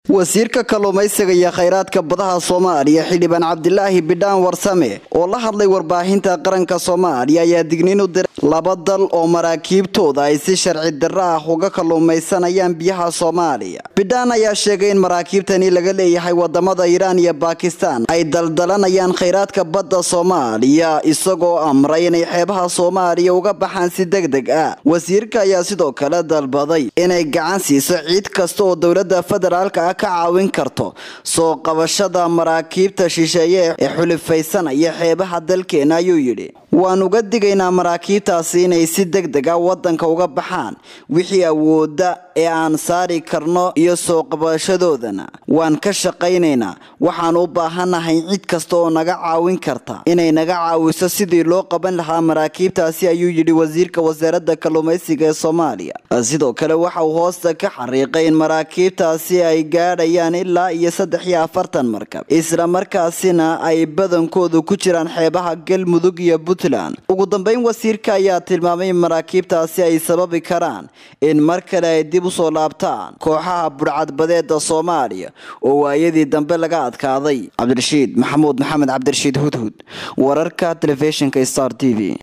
wasiirka kalluumaysiga iyo khayraadka badaha soomaaliya xildhibaan cabdilaahi bidhaan warsame oo la hadlay warbaahinta qaranka soomaaliya ayaa digniin u diray laba dal oo maraakiibtooda ay si sharci darro ah uga kalluumaysanayaan biyaha soomaaliya bidhaan ayaa sheegay in maraakiibtani laga leeyahay wadamada iiraan iyo baakistaan ay daldalanayaan khayraadka badda soomaaliya isagoo amray inay xeebaha soomaaliya uga baxaan si deg deg ah wasiirka ayaa sidoo kale dalbaday inay gacan siiso ciid kasta oo dowlada federaalka ah ka caawin karto soo qabashada maraakiibta shisheeye ee xulifaysanaya xeebaha dalkeena ayuu yidhi waan uga digaynaa maraakiibtaasi inay si deg deg ah wadanka uga baxaan wixii awooda ee aan saari karno iyo soo qabashadoodana waan ka shaqaynaynaa waxaan u baahanahay cid kasta oo naga caawin karta inay naga caawiso sidii loo qaban lahaa maraakiibtaasi ayuu yidhi wasiirka wasaaradda kalluumaysiga ee soomaaliya sidoo kale waxa uu hoosta ka xariiqay in maraakiibtaasi ay gaadhayaan ilaa iyo saddex iyo afartan markab isla markaasina ay badankoodu ku jiraan xeebaha galmudug iyo puntland ugu dambeyn wasiirka ayaa tilmaamay in maraakiibtaasi ay sababi karaan in mar kale ay dib usoo laabtaan kooxaha budhcadbadeeda soomaaliya oo waayadii dambe laga adkaaday cabdirashiid maxamuud maxamed cabdirashiid hudhud wararka telefishinka star t v